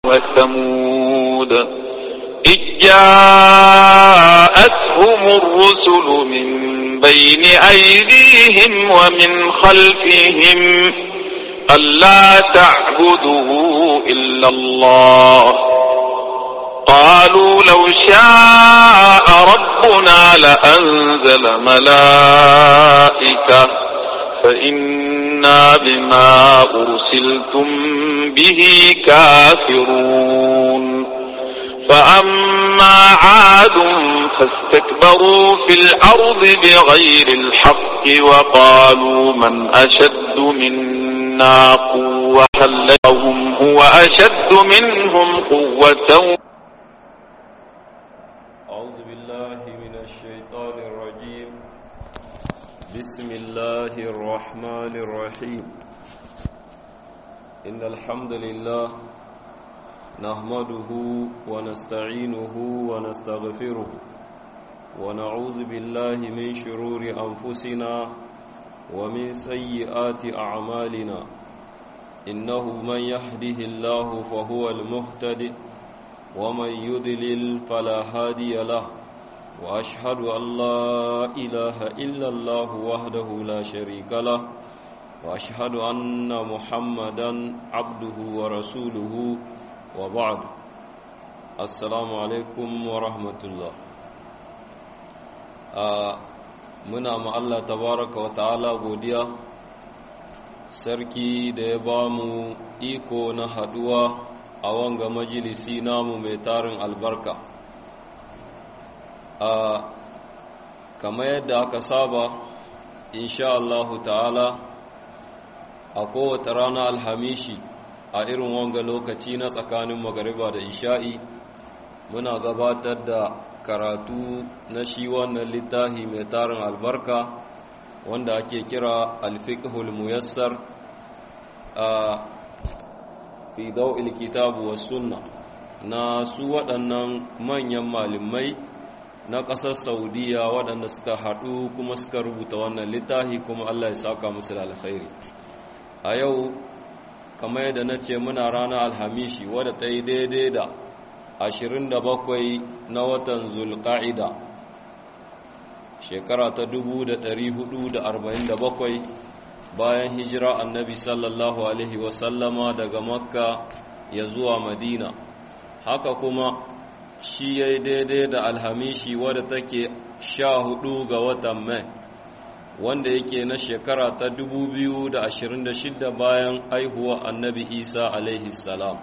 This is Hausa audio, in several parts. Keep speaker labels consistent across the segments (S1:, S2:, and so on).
S1: وثمود إذ جاءتهم الرسل من بين أيديهم ومن خلفهم ألا تعبدوا إلا الله قالوا لو شاء ربنا لأنزل ملائكة فإنا بما أرسلتم به كافرون فأما عاد فاستكبروا في الأرض بغير الحق وقالوا من أشد منا قوة لهم هو أشد منهم قوة
S2: أعوذ بالله من الشيطان الرجيم بسم الله الرحمن الرحيم إن الحمد لله نحمده ونستعينه ونستغفره ونعوذ بالله من شرور أنفسنا ومن سيئات أعمالنا إنه من يهده الله فهو المهتدئ ومن يضلل فلا هادي له واشهد ان لا اله الا الله وحده لا شريك له واشهد ان محمدا عبده ورسوله وبعد السلام عليكم ورحمه الله muna ma Allah tabaraka wa ta'ala godiya sarki da ya ba mu iko na haduwa a wanga majalisi namu mai tarin albarka a kamar yadda aka saba insha Allahu ta'ala a kowace rana alhamishi a irin wanga lokaci na tsakanin magariba da isha'i muna gabatar da karatu na shi wannan littafi mai tarin albarka wanda ake kira alfiqhul muyassar a fi dau'il kitabu was sunna na su waɗannan manyan malamai na ƙasar saudiya waɗanda suka haɗu kuma suka rubuta wannan littafi kuma allah ya saka musu da alkhairi a yau kamar yadda na ce muna ranar alhamishi wadda ta yi daidai da 27 na watan zulƙa'ida shekara ta 1447 bayan hijira annabi sallallahu alaihi wasallama daga makka ya zuwa madina haka kuma shi ya yi daidai da alhamishi wadda take sha hudu ga watan mai wanda yake na shekara ta 2026 bayan aihuwa annabi isa alaihi salam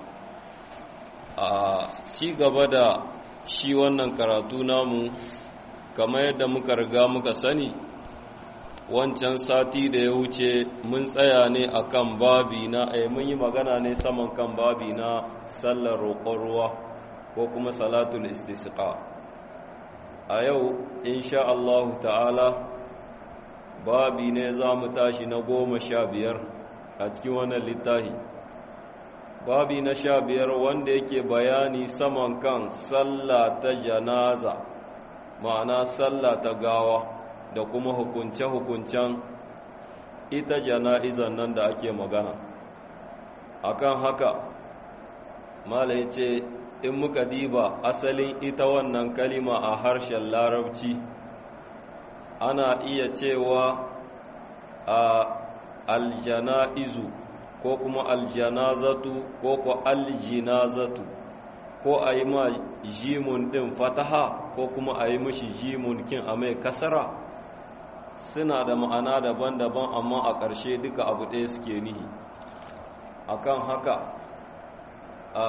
S2: a ci gaba da shi wannan karatu namu kamar yadda muka riga muka sani wancan sati da ya wuce mun tsaya ne akan babi na ai mun yi magana ne saman kan babi na sallar roƙon ruwa ko kuma salatul istisqa a yau insha Allah ta'ala babi ne za mu tashi na goma sha biyar a cikin wannan littafi babi na sha biyar wanda yake bayani saman kan sallah ta janaza ma'ana sallah ta gawa da kuma hukunce-hukuncen ita jana'izan nan da ake magana akan haka mala ya ce in muka diba asalin ita wannan kalima a harshen larabci ana iya cewa a aljana'izu ko kuma aljanazatu ko ko aljinazatu ko a yi ma jimun ɗin fataha ko kuma a yi mashi jimun kin a mai kasara suna da ma'ana daban-daban amma a ƙarshe duka abu ɗaya suke nihi akan haka a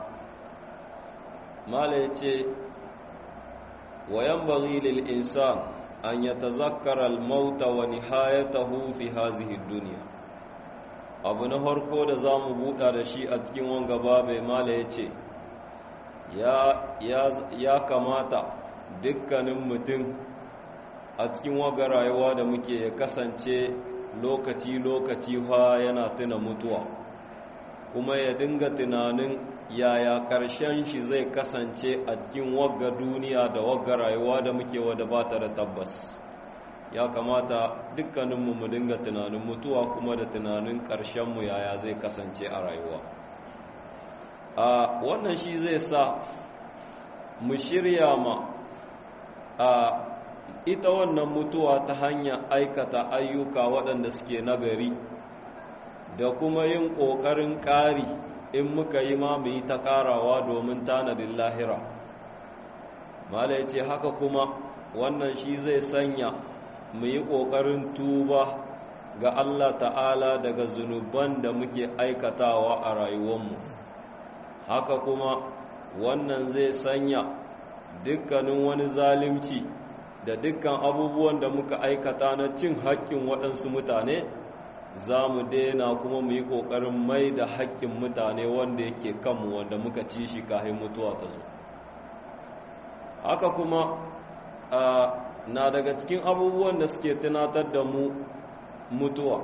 S2: mala ya ce wayan lil insan an ya tazakkara al-mauta wa nihayatahu fi hazihi duniya abu na farko da za mu buɗa da shi a cikin wanga babai mala ya ce ya kamata dukkanin mutum a cikin waga rayuwa da muke ya kasance lokaci-lokaci fa yana tuna mutuwa kuma ya dinga tunanin yaya ƙarshen shi zai kasance a cikin wagga duniya da wagga rayuwa da muke wadda ba ta da tabbas ya kamata dukkaninmu mu dinga tunanin mutuwa kuma da tunanin ƙarshenmu yaya zai kasance a rayuwa a wannan shi zai sa mu shirya ma a ita wannan mutuwa ta hanyar aikata ayyuka waɗanda suke nagari da kuma yin ƙoƙarin ƙari in muka yi ma mu yi ta ƙarawa domin tanadin lahira mala ya ce haka kuma wannan shi zai sanya mu yi ƙoƙarin tuba ga Allah ta'ala daga zunuban da muke aikatawa a rayuwanmu haka kuma wannan zai sanya dukkanin wani zalimci da dukkan abubuwan da muka aikata na cin haƙƙin waɗansu mutane za mu daina kuma mu yi ƙoƙarin mai da haƙƙin mutane wanda yake kanmu wanda muka ci shi kahin mutuwa ta zo haka kuma na daga cikin abubuwan da suke tunatar da mu mutuwa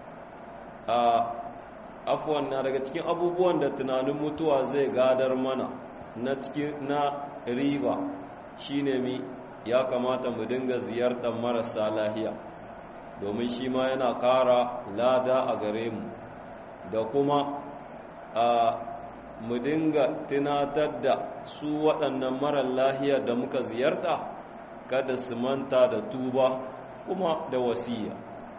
S2: afuwan na daga cikin abubuwan da tunanin mutuwa zai gadar mana na cikin na riba shine mi ya kamata mu dinga ziyartar marasa lahiya domin shi ma yana ƙara lada a gare mu da kuma a mu dinga tunatar da su waɗannan marar lahiya da muka ziyarta kada su manta da tuba kuma da wasiya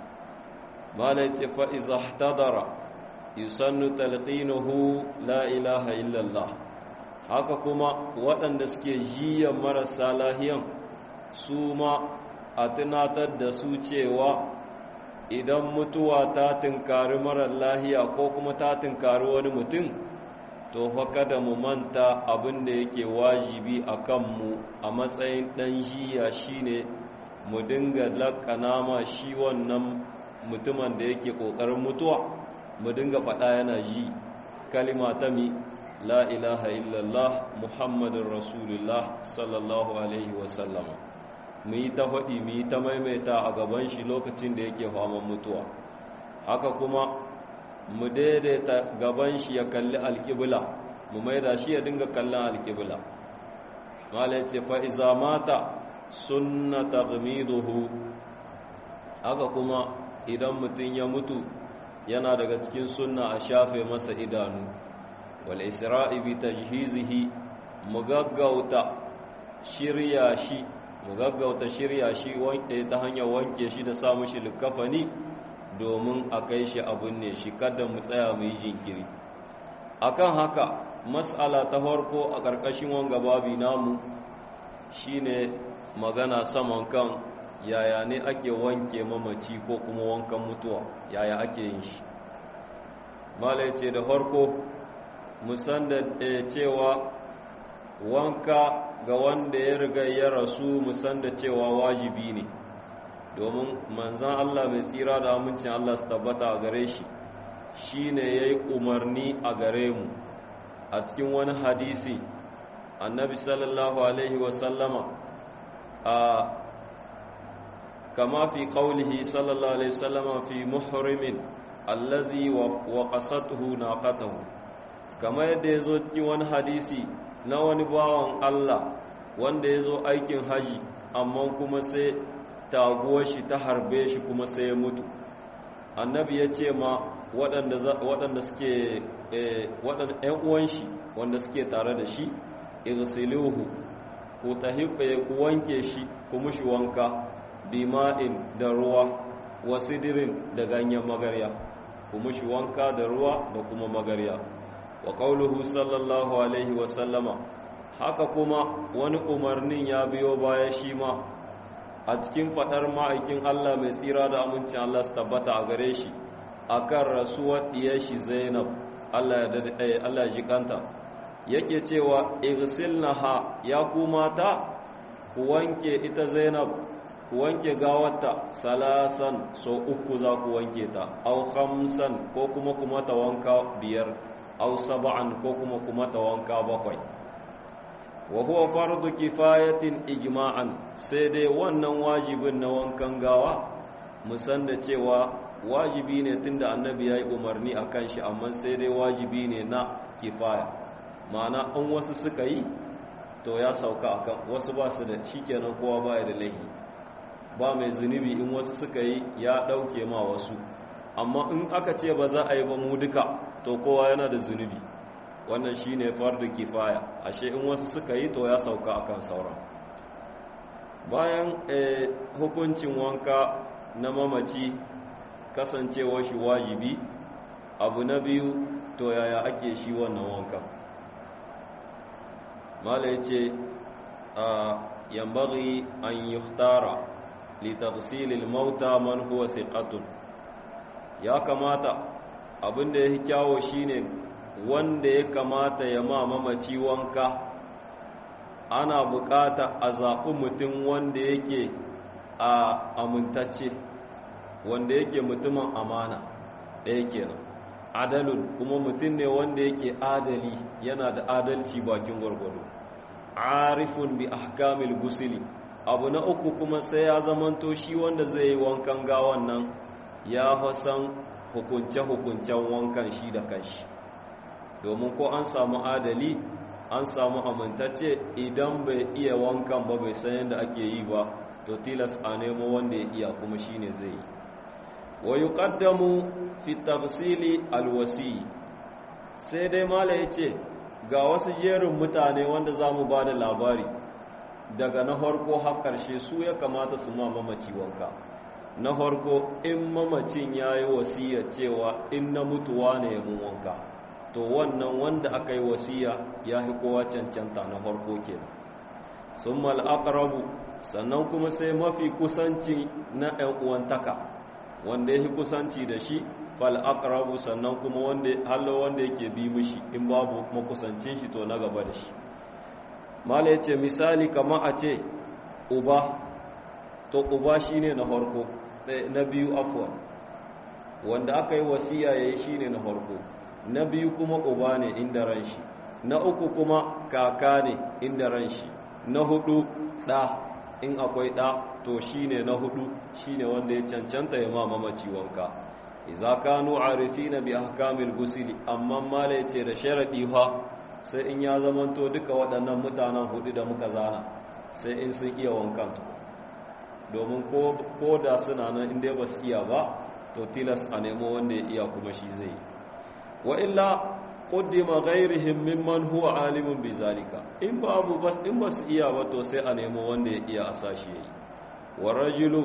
S2: malai ce fa'iza tadara yusannu talqinuhu la ilaha illallah haka kuma waɗanda suke jiyan marasa lahiyan su ma a tunatar da su cewa idan mutuwa ta tunkari marar lahiya ko kuma ta tunkari wani mutum to fa kada mu manta abin da yake wajibi a kanmu a matsayin ɗan jiya shine mu dinga laƙana ma shi wannan mutumin da yake ƙoƙarin mutuwa mu dinga faɗa yana ji kalima ta mi la ilaha illallah muhammadin rasulullah sallallahu alaihi wasallama mu yi ta faɗi mu yi ta maimaita a gaban shi lokacin da yake faman mutuwa haka kuma mu daidaita gaban shi ya kalli alƙibla mu maida shi ya dinga kallon alƙibla mala ya ce fa'iza mata sunna taghmiduhu haka kuma idan mutum ya mutu yana daga cikin sunna a shafe masa idanu wal isra'i bi tajhizihi mu gaggauta shirya shi mu gaggauta shirya shi wanke ta hanyar wanke shi da sa mushi likafani domin a kai shi abun ne shi kada mu tsaya mu yi jinkiri akan haka mas'ala ta farko a ƙarƙashin wanga babi namu shine magana saman kan yaya ne ake wanke mamaci ko kuma wankan mutuwa yaya ake yin shi mala ce da farko musan da cewa wanka ga wanda ya riga ya rasu musan da cewa wajibi ne domin manzan Allah mai tsira da amincin Allah su tabbata a gare shi shi ne ya yi umarni a gare mu a cikin wani hadisi annabi sallallahu alaihi wasallama a kama fi qawlihi sallallahu alaihi wasallama fi muhrimin allazi wa qasatuhu naqatahu kama yadda yazo cikin wani hadisi na wani bawan Allah wanda yazo aikin haji amma kuma sai taguwar shi ta harbe shi kuma sai ya mutu annabi ya ce ma waɗanda suke waɗanda ‘yan uwan shi wanda suke tare da shi irsiluhu ku tahiƙe ku wanke shi ku mushi wanka bima'in da ruwa wasidirin da ganyen magarya ku mushi wanka da ruwa da kuma magarya wa qauluhu sallallahu alaihi wa sallama haka kuma wani umarnin ya biyo baya shi ma a cikin fadar ma'aikin Allah mai tsira da amincin Allah su tabbata a gare shi akan rasuwar diyar shi Zainab Allah ya Allah ya jikanta yake cewa igsilnaha ya ku mata ku wanke ita Zainab ku wanke gawarta salasan so uku za ku wanke ta au khamsan ko kuma kuma ta wanka biyar au sab'an ko kuma kuma ta wanka bakwai wa huwa fardu kifayatin ijma'an sai dai wannan wajibin na wankan gawa musan da cewa wajibi ne tunda annabi yayi umarni akan shi amma sai dai wajibi ne na kifaya ma'ana an wasu suka yi to ya sauka akan wasu ba su da shikenan kowa baya da laifi ba mai zunubi in wasu suka yi ya dauke ma wasu amma in aka ce ba za a yi ba mu duka to kowa yana da zunubi wannan shine fardu kifaya ashe in wasu suka yi to ya sauka akan sauran bayan hukuncin wanka na mamaci kasancewar shi wajibi abu na biyu to yaya ake shi wannan wanka mala yace a yambaghi an yuhtara li taghsilil mauta man huwa thiqatun ya kamata abinda yake kyawo shine wanda ya kamata ya ma mamaci wanka ana bukata a zaɓi mutum wanda yake a amintacce wanda yake mutumin amana ɗaya kenan adalun kuma mutum ne wanda yake adali yana da adalci bakin gwargwado arifun bi ahkamil gusili abu na uku kuma sai ya zamanto shi wanda zai yi wankan gawan nan ya fasan hukunce-hukuncen wankan shi da kanshi domin ko an samu adali an samu amintacce idan bai iya wankan ba bai san yadda ake yi ba to tilas a nemo wanda ya iya kuma shine zai yi wa yuqaddamu fi tafsili alwasi sai dai mala yace ga wasu jerin mutane wanda zamu bada labari daga na farko har karshe su ya kamata su ma mamaci wanka na farko in mamacin yayi wasiya cewa in na mutuwa ne mun wanka to wannan wanda aka yi wasiya ya fi kowa cancanta na farko kenan summa al sannan kuma sai mafi kusanci na ɗan uwantaka wanda yake kusanci da shi fal aqrabu sannan kuma wanda hallo wanda yake bi mishi in babu makusancin shi to na gaba da shi mala yace misali kamar a ce uba to uba shine na farko na biyu afwan wanda aka yi wasiya yayi shine na farko na biyu kuma uba ne inda ran shi na uku kuma kaka ne inda ran shi na hudu da in akwai da to shine na hudu shine wanda ya cancanta ya ma mamaci wanka idza kanu arifina bi ahkamil ghusl amma mala yace da sharadi fa sai in ya zamanto duka waɗannan mutanen hudu da muka zana sai in sun iya wankan to domin ko ko da suna nan inda ba su iya ba to tilas a nemo wanda ya iya kuma shi zai wa illa qaddima ghayrihim mimman huwa alimun bizalika in babu bas in ba su iya ba to sai a nemo wanda ya iya a sashi yayi warajulu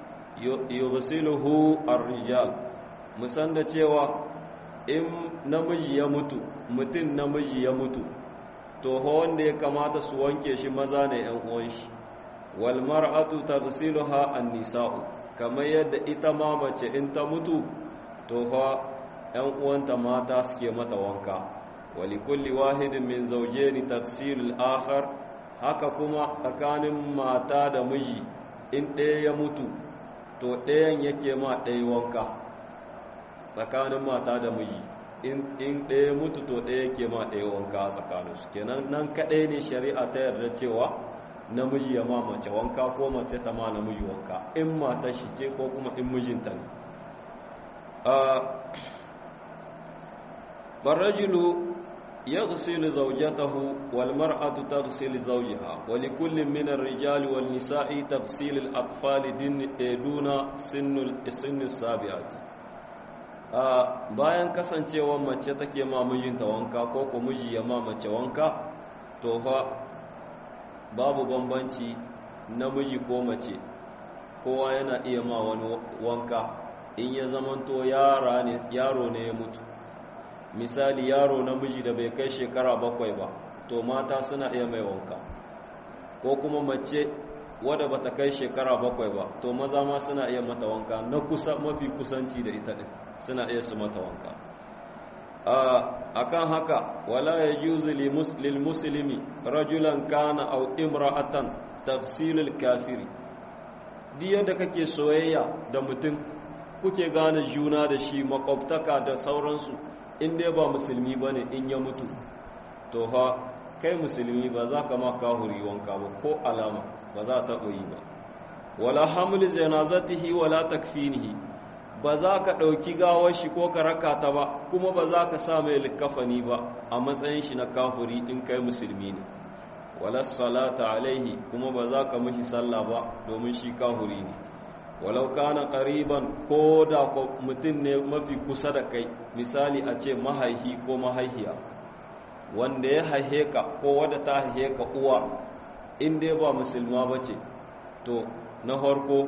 S2: yughsiluhu ar-rijal musan da cewa in namiji ya mutu mutum namiji ya mutu to ho wanda ya kamata su wanke shi maza ne yan uwan shi wal mar'atu taghsiluha an-nisa'u kamar yadda ita ma mace in ta mutu to fa yan uwanta mata suke mata wanka wali kulli wahidin min zawjaini taghsilul akhar haka kuma tsakanin mata da miji in ɗaya ya mutu to ɗayan yake ma ɗaya wanka tsakanin mata da miji in ɗaya mutu to ɗaya yake ma ɗaya wanka a tsakaninsu kenan nan kaɗai ne shari'a ta yarda cewa namiji ya ma mace wanka ko mace ta ma namiji wanka in mata shi ce ko kuma in mijinta ne barrajulu يغسل زوجته والمرأة تغسل زوجها ولكل من الرجال والنساء تغسيل الأطفال دون سن السن السابعة bayan kasancewar mace take ma mijinta wanka ko ko miji ya ma mace wanka to fa babu bambanci namiji ko mace kowa yana iya ma wani wanka in ya zamanto yaro ne ya mutu misali yaro namiji da bai kai shekara bakwai ba to mata suna iya mai wanka ko kuma mace wadda bata kai shekara bakwai ba to maza ma suna iya mata wanka na kusa mafi kusanci da ita din suna iya su mata wanka akan haka wala yajuzu lil muslimi rajulan kana aw imra'atan tafsilul kafiri diya da kake soyayya da mutum kuke gane juna da shi makwabtaka da sauransu in dai ba musulmi ba ne in ya mutu to ha kai musulmi ba za ka ma kahuri wanka ba ko alama ba za ta yi ba wala hamli janazatihi wala takfinihi ba za ka ɗauki gawar shi ko ka raka ta ba kuma ba za ka sa mai likafani ba a matsayin shi na kahuri in kai musulmi ne wala salata alaihi kuma ba za ka mishi sallah ba domin shi kahuri ne walau kana qariban ko da mutum ne mafi kusa da kai misali a ce mahaihi ko mahaihiya wanda ya haihe ka ko wadda ta haihe ka uwa in dai ba musulma ba ce to na harko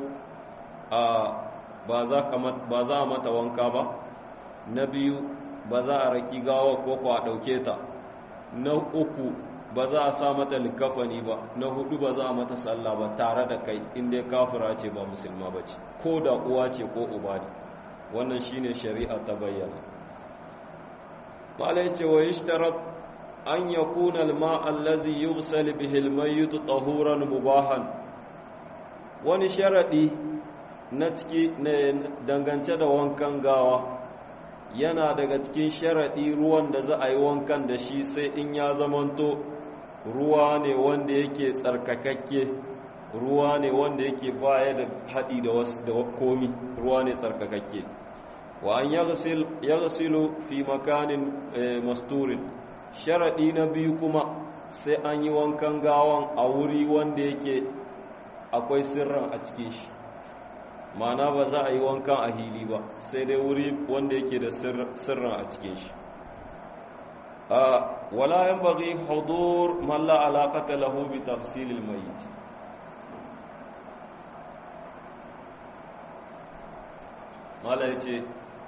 S2: ba za a mata wanka ba na biyu ba za a raki gawa ko ko a ɗauke ta na uku ba za a sa mata likafani ba na hudu ba za a mata sallah ba tare da kai inda kafira ce ba musulma ba ce ko da uwa ce ko uba ne wannan shine shari'a ta bayyana malai ce wa ishtarat an yakuna alma allazi yughsal bihi almayyit tahuran mubahan wani sharadi na ciki dangance da wankan gawa yana daga cikin sharaɗi ruwan da za a yi wankan da shi sai in ya zamanto ruwa ne wanda yake tsarkakakke ruwa ne wanda yake baya da haɗi da wasu da komi ruwa ne tsarkakakke wa an yaghsilu fi makanin masturin sharaɗi na biyu kuma sai an yi wankan gawan a wuri wanda yake akwai sirran a cikin shi ma'ana ba za a yi wankan a hili ba sai dai wuri wanda yake da sirran a cikin shi wala yan bagi hudur malla alaƙata lahu bi tafsilil mayit mala ya ce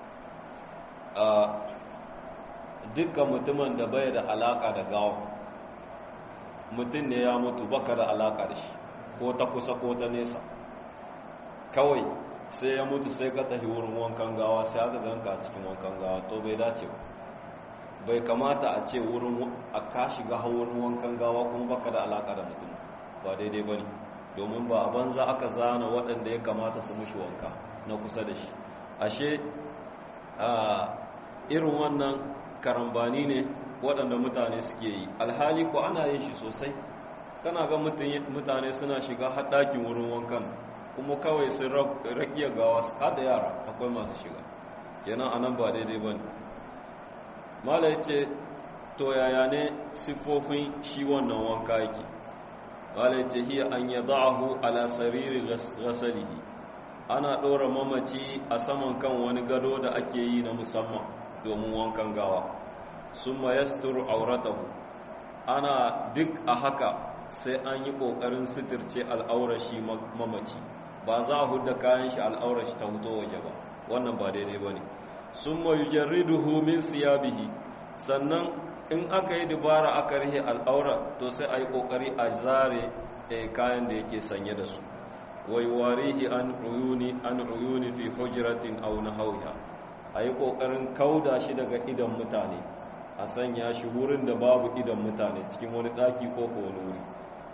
S2: dukkan mutumin da bai da alaƙa da gawa mutum ne ya mutu baka da alaƙa da shi ko ta kusa ko ta nesa kawai sai ya mutu sai ka tafi wurin wankan gawa sai aka ganka a cikin wankan gawa to bai dace ba bai kamata a ce wurin a ka shiga wurin wankan gawa kuma baka da alaka da mutum ba daidai bane domin ba a banza aka zana waɗanda ya kamata su mushi wanka na kusa da shi ashe a irin wannan karambani ne waɗanda mutane suke yi alhali ko ana yin shi sosai kana ga mutane suna shiga haɗakin wurin wankan kuma kawai sun rakiya gawa har da yara akwai masu shiga kenan anan ba daidai ba ne mala ce to yaya ne siffofin shi wannan wanka yake mala ce hiya an ya za'ahu ala sariri rasalihi ana ɗora mamaci a saman kan wani gado da ake yi na musamman domin wankan gawa sun ma yasturu auratahu ana duk a haka sai an yi ƙoƙarin suturce al'aurashi mamaci ba za a hudda kayan shi al'aurashi ta huto waje ba wannan ba daidai ba ne sun ma yujarriduhu min siyabihi sannan in aka yi dubara aka rihe al'aura to sai a yi ƙoƙari a zare kayan da yake sanye da su wai warihi an uyuni an uyuni fi hujratin aw nahawha a yi ƙoƙarin kauda shi daga idan mutane a sanya shi wurin da babu idan mutane cikin wani ɗaki ko ko wani wuri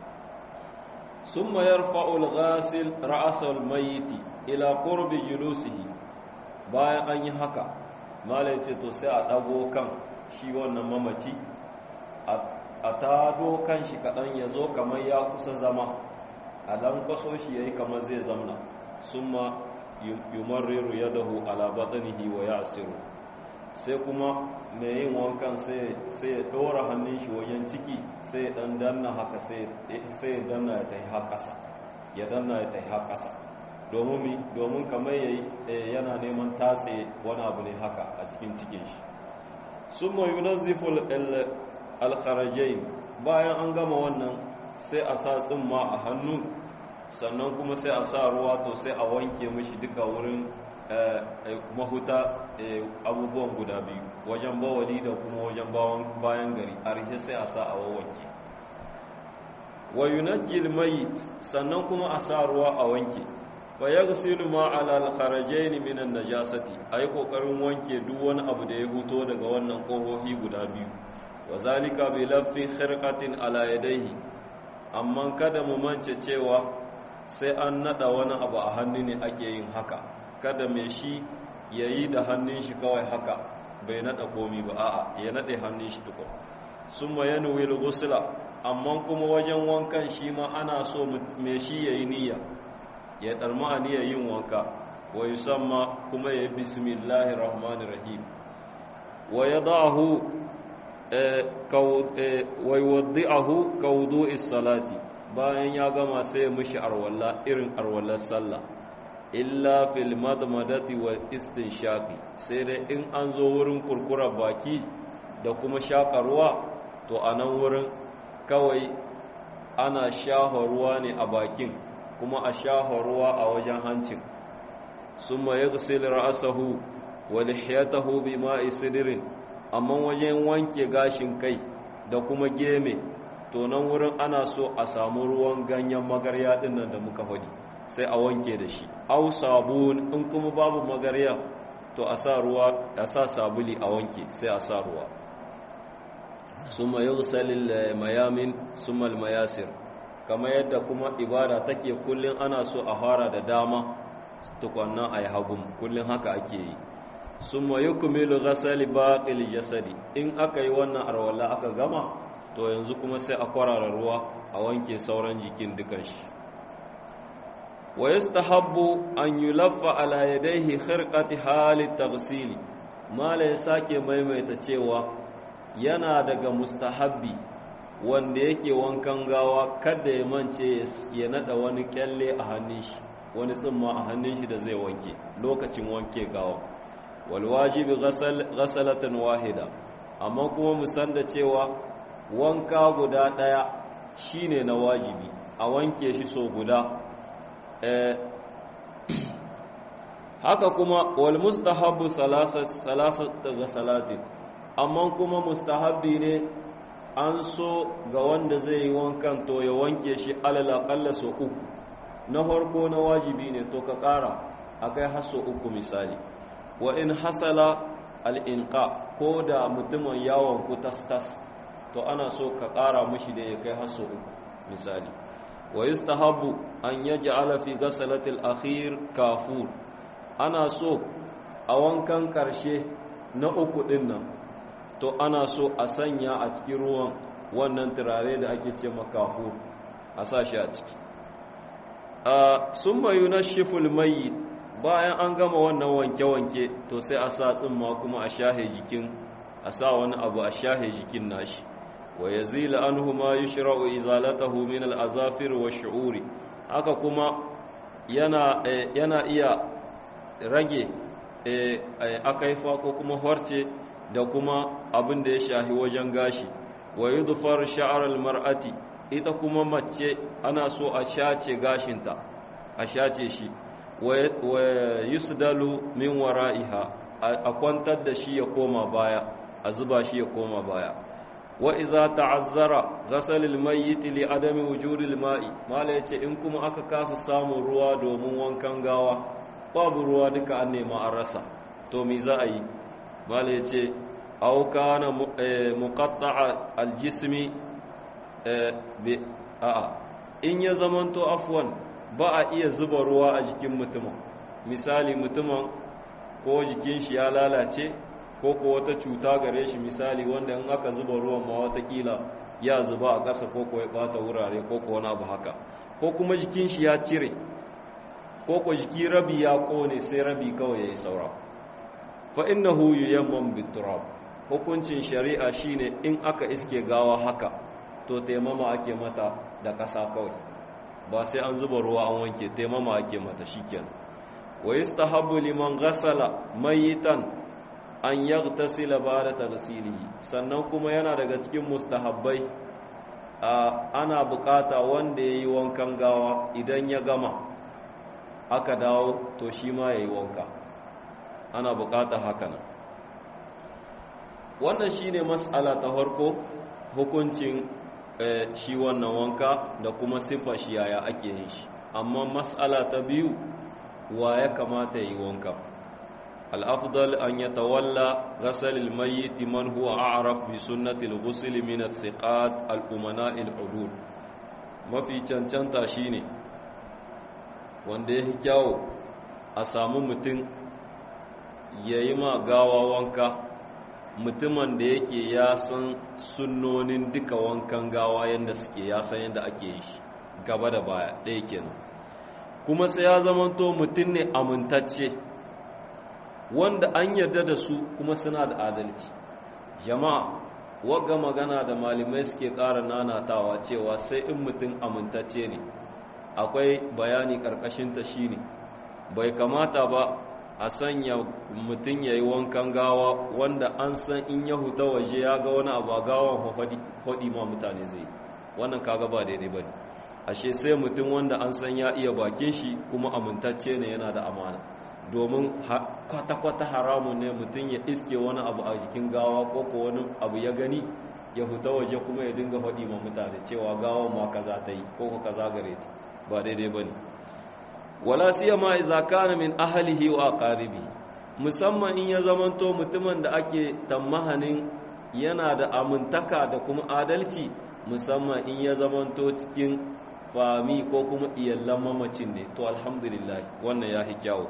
S2: ثم يرفع الغاسل رأس الميت إلى قرب جلوسه bayan an yi haka malai ce to sai a ɗago kan shi wannan mamaci a tado kan shi kaɗan ya zo kamar ya kusa zama a dan kwaso shi ya yi kamar zai zamna sun ma yumarriru ya dahu alabatanihi wa ya asiru sai kuma mai yin wankan sai ya ɗora hannun shi wajen ciki sai ya ɗan danna haka sai ya danna ya tafi haƙasa ya danna ya tafi haƙasa domin kamar yayi yana neman tatse wani abu ne haka a cikin cikin shi sun ma yunazzifu alkharajai bayan an gama wannan sai a sa tsimma a hannu sannan kuma sai a sa ruwa to sai a wanke mishi duka wurin mahuta abubuwan guda biyu wajen bawali da kuma wajen bayan gari a rihe sai a sa a wawanke wa yunajjil mayit sannan kuma a sa ruwa a wanke fa yaghsilu ma ala al-kharajayn min an-najasati ai kokarin wanke duk wani abu da ya huto daga wannan kohohi guda biyu wa zalika bi laffi khirqatin ala yadayhi amma kada mu mance cewa sai an nada wani abu a hannu ne ake yin haka kada mai shi ya yi da hannun shi kawai haka bai nada komi ba a'a ya nade hannun shi tukun sun ma ya nuwi gusula amma kuma wajen wankan shi ma ana so mai shi ya yi niyya ya ɗarma a niyyar yin wanka wa yi samma kuma ya yi bismillahir rahmanir rahim wa ya da'ahu wa yi waddi'ahu ka wudu'is salati bayan ya gama sai ya mishi arwalla irin arwallar sallah illa fil madmadati wa istinshaqi sai dai in an zo wurin kurkurar baki da kuma shakarwa to a nan wurin kawai ana shafa ruwa ne a bakin kuma a shafa ruwa a wajen hancin sun ma ya ra'asahu wa lihiyatahu bi ma'i sidirin amma wajen wanke gashin kai da kuma geme to nan wurin ana so a samu ruwan ganyen magarya din nan da muka faɗi sai a wanke da shi au sabun in kuma babu magarya to a sa ruwa a sa sabuli a wanke sai a sa ruwa summa yughsalil mayamin summa mayasir kamar yadda kuma ibada take kullun ana so a fara da dama tukunna ayi hagum kullun haka ake yi summa yukmilu ghasali baqil jasadi in aka yi wannan arwala aka gama to yanzu kuma sai a kwarara ruwa a wanke sauran jikin dukan shi wa yastahabbu an yulaffa ala yadayhi khirqati hali taghsili mala ya sake maimaita cewa yana daga mustahabbi wanda yake wankan gawa kada ya mance ya nada wani kyalle a hannun shi wani tsimma a hannun shi da zai wanke lokacin wanke gawa wal wajibi ghasalatan wahida amma kuma mu san da cewa wanka guda daya shine na wajibi a wanke shi so guda haka kuma wal mustahabbu salasat salatin amma kuma mustahabbi ne an so ga wanda zai yi wankan to ya wanke shi alal aqalla so uku na farko na wajibi ne to ka kara akai har so uku misali wa in hasala al inqa ko da mutumin yawon ku tas to ana so ka kara mushi da ya kai har so uku misali wa yustahabu an yaj'ala fi ghasalati al-akhir kafur ana so a wankan karshe na uku din nan to ana so a sanya a cikin ruwan wannan turare da ake ce makafur a sashi a ciki summa yunashifu al-mayyit bayan an gama wannan wanke-wanke to sai a sa tsimma kuma a shahe jikin a sa wani abu a shahe jikin nashi wa yazila anhu ma yushra'u izalatahu min al-azafir wa shu'uri haka kuma yana yana iya rage akaifa ko kuma horce da kuma abin da ya shahi wajen gashi wa yudfar sha'r al-mar'ati ita kuma mace ana so a shace gashinta a shace shi wa yusdalu min wara'iha a kwantar da shi ya koma baya a zuba shi ya koma baya wa iza ta'azzara ghasal al-mayyit li adami wujudi al-ma'i mala yace in kuma aka kasa samun ruwa domin wankan gawa babu ruwa duka an nema an rasa to me za a yi mala yace aw kana muqatta'a al-jismi bi a'a in ya zamanto afwan ba a iya zuba ruwa a jikin mutumin misali mutumin ko jikin shi ya lalace ko ko wata cuta gare shi misali wanda in aka zuba ruwan ma watakila ya zuba a ƙasa ko ko ya ɓata wurare ko ko wani abu haka ko kuma jikin shi ya cire ko ko jiki rabi ya ƙone sai rabi kawai ya yi saura fa innahu yuyamman biturab hukuncin shari'a shine in aka iske gawa haka to taimama ake mata da ƙasa kawai ba sai an zuba ruwa an wanke taimama ake mata shikenan wa yustahabbu liman ghasala mayitan an yaghtasila ba'da taghsilihi sannan kuma yana daga cikin mustahabbai ana bukata wanda yayi wankan gawa idan ya gama aka dawo to shi ma yayi wanka ana bukata haka nan wannan shine mas'ala ta farko hukuncin shi wannan wanka da kuma sifa shi yaya ake yin shi amma mas'ala ta biyu wa ya kamata yi wanka الأفضل أن يتولى غسل الميت من هو أعرف بسنة الغسل من الثقات الأمناء العدول ما في cancanta shine wanda ya kyawo a samu mutum ya yi ma gawa wanka mutumin da yake ya san sunnonin duka wankan gawa yadda suke ya san yadda ake yi shi gaba da baya ɗaya kenan kuma sai ya zamanto mutum ne amintacce wanda an yarda da su kuma suna da adalci jama'a wagga magana da malamai suke ƙara nanatawa cewa sai in mutum amintacce ne akwai bayani ƙarƙashinta shine bai kamata ba a sanya mutum ya yi wankan gawa wanda an san in ya huta waje ya ga wani abu a gawan faɗi ma mutane zai wannan kaga ba daidai ba ne ashe sai mutum wanda an san ya iya bakin shi kuma amintacce ne yana da amana domin kwata-kwata haramun ne mutum ya iske wani abu a jikin gawa ko ko wani abu ya gani ya huta waje kuma ya dinga faɗi ma mutane cewa gawa ma kaza ta yi ko ko kaza gare ta ba daidai ba ne wala siyama idza kana min ahlihi wa aqaribi musamman in ya zamanto mutumin da ake tammahanin yana da amintaka da kuma adalci musamman in ya zamanto cikin fami ko kuma iyallan mamacin ne to alhamdulillah wannan ya hi kyawu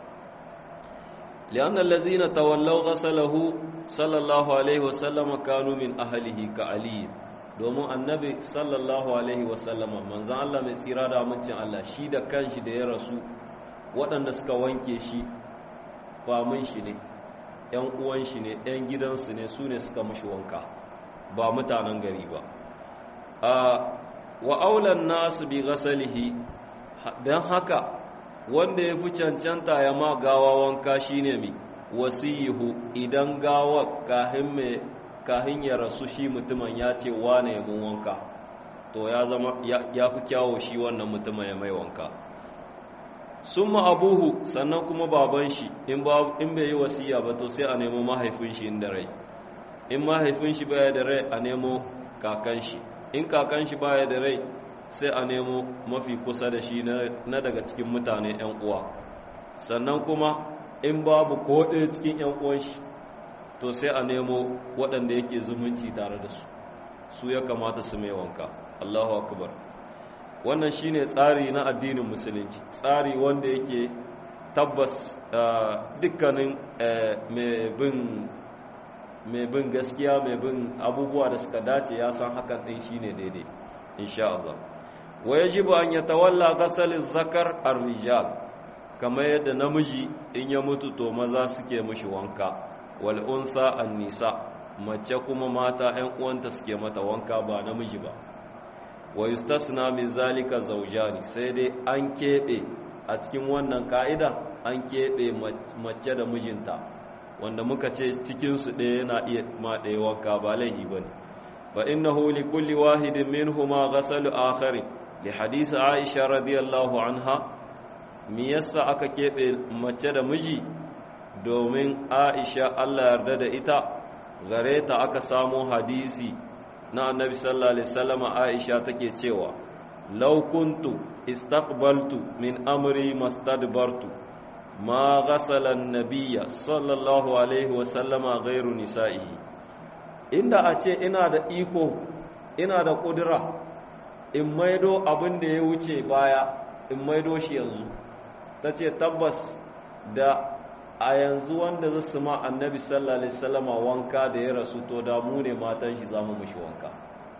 S2: lianna allazina tawallaw ghasalahu sallallahu alaihi wasallam kanu min ahlihi ka ali domin annabi sallallahu alaihi wasallama manzan Allah mai tsira da amincin Allah shi da kanshi da ya rasu waɗanda suka wanke shi famin shi ne ‘yan uwan shi ne ‘yan gidansu ne su ne suka mashi wanka ba mutanen gari ba a wa aulan nasu bi gasalihi don haka wanda ya fi cancanta ya ma gawa wanka shine mi wasiyihu idan gawa kahin mai kahin ya rasu shi mutumin ya ce wane ya mun wanka to ya zama ya fi kyawo shi wannan mutumin ya mai wanka sun abuhu sannan kuma baban shi in bai yi wasiya ba to sai a nemo mahaifin shi inda rai in mahaifin shi baya da rai a nemo kakan shi in kakan shi baya da rai sai a nemo mafi kusa da shi na daga cikin mutane 'yan uwa sannan kuma in babu ko ɗaya cikin 'yan uwan shi to sai a nemo waɗanda yake zumunci tare da su su ya kamata su mai wanka Allahu akbar wannan shine tsari na addinin musulunci tsari wanda yake tabbas dukkanin mai bin gaskiya mai bin abubuwa da suka dace ya san hakan ɗin shine daidai insha Allah wa yajibu an yatawalla ghasal zakar ar-rijal kamar yadda namiji in ya mutu to maza suke mishi wanka wal unsa an-nisa mace kuma mata 'yan uwanta suke mata wanka ba namiji ba wa yustasna min zalika zawjani sai dai an kebe a cikin wannan ka'ida an kebe mace da mijinta wanda muka ce cikin su ɗaya yana iya ma ɗaya wanka ba laifi bane fa innahu li kulli wahidin minhuma ghasalu akhari li hadisi aisha radiyallahu anha me yasa aka kebe mace da miji domin aisha Allah yarda da ita gare ta aka samu hadisi na annabi sallallahu alaihi wasallam aisha take cewa law kuntu istaqbaltu min amri mastadbartu ma ghasala an-nabiyya sallallahu alaihi wasallam ghairu nisa'ihi inda a ce ina da iko ina da kudura in maido abin da ya wuce baya in maido shi yanzu tace tabbas da a yanzu wanda za su ma annabi sallallahu alaihi wasallama wanka da ya rasu to da mu ne matan shi zamu mishi wanka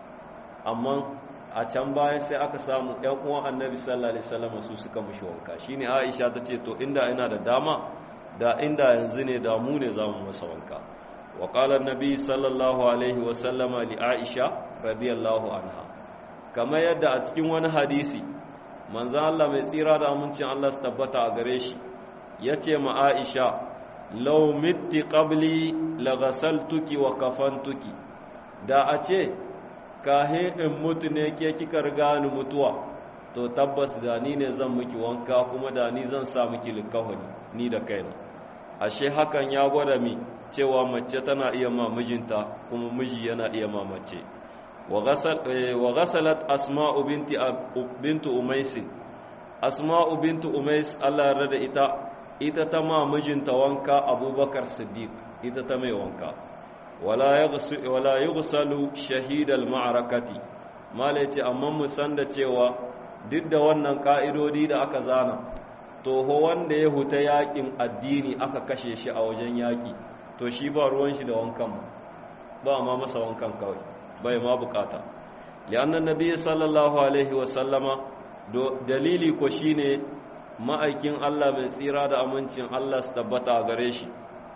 S2: amma a can baya sai aka samu ƴan uwan annabi sallallahu alaihi wasallama su suka mishi wanka shine Aisha ta ce to inda ina da dama da inda yanzu ne da mu ne zamu masa wanka wa qala annabi sallallahu alaihi wasallama li Aisha radiyallahu anha kamar yadda a cikin wani hadisi manzo Allah mai tsira da amincin Allah su tabbata a gare shi ya ce ma aisha lau mitti ƙabli lagasaltuki wa kafantuki da a ce kahin in mutu ne ke kika riga ni mutuwa to tabbas da ni ne zan miki wanka kuma da ni zan sa miki likahuni ni da kaina ashe hakan ya gwada mi cewa mace tana iya ma mijinta kuma miji yana iya ma mace wa ghasalat asma'u binti bintu umais asma'u bintu umais Allah ya rada ita ita ta ma mijinta wanka abubakar siddiq ita ta mai wanka wala yughsalu shahidal ma'arakati mala yace amma mu san da cewa duk da wannan ka'idodi da aka zana to ho wanda ya huta yakin addini aka kashe shi a wajen yaki to shi ba ruwan shi da wankan ba ma masa wankan kawai bai ma bukata li'annan nabi sallallahu alaihi wa sallama dalili ko shine ma'aikin Allah mai tsira da amincin Allah su tabbata a gare shi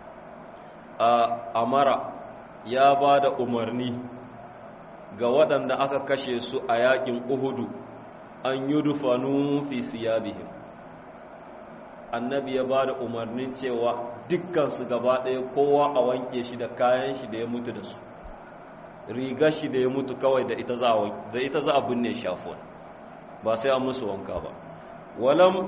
S2: a amara ya ba da umarni ga waɗanda aka kashe su a yaƙin uhudu an yi dufanu fi siyabihim annabi ya ba da umarnin cewa dukkansu gaba ɗaya kowa a wanke shi da kayan shi da ya mutu da su rigar shi da ya mutu kawai da ita za a binne shafuwan ba sai an musu wanka ba walam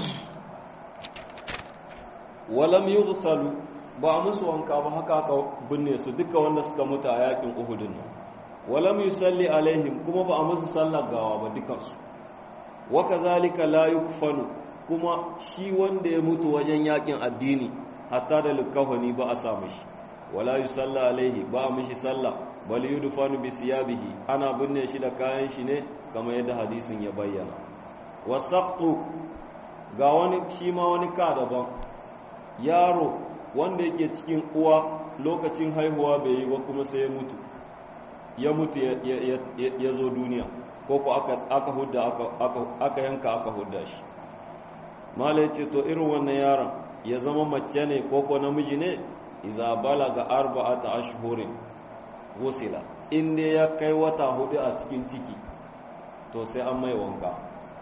S2: walam yughsalu ba a musu wanka ba haka aka binne su duka wanda suka mutu a yakin uhudun nan walam yusalli alaihim kuma ba a musu sallar gawa ba dukansu wa kazalika la yukfanu kuma shi wanda ya mutu wajen yakin addini hatta da likafani ba a sa mishi wala yusalla alaihi ba a mishi sallah bal yudfanu bi siyabihi ana binne shi da kayan shi ne kamar yadda hadisin ya bayyana wasaqtu ga wani shi ma wani ka daban yaro wanda yake cikin uwa lokacin haihuwa bai yi ba kuma sai ya mutu ya mutu ya zo duniya ko ko aka hudda aka yanka aka hudda shi mala ce to irin wannan yaron ya zama mace ne ko ko namiji ne iza balaga arba'ata ashhurin wusila in dai ya kai wata hudu a cikin ciki to sai an mai wanka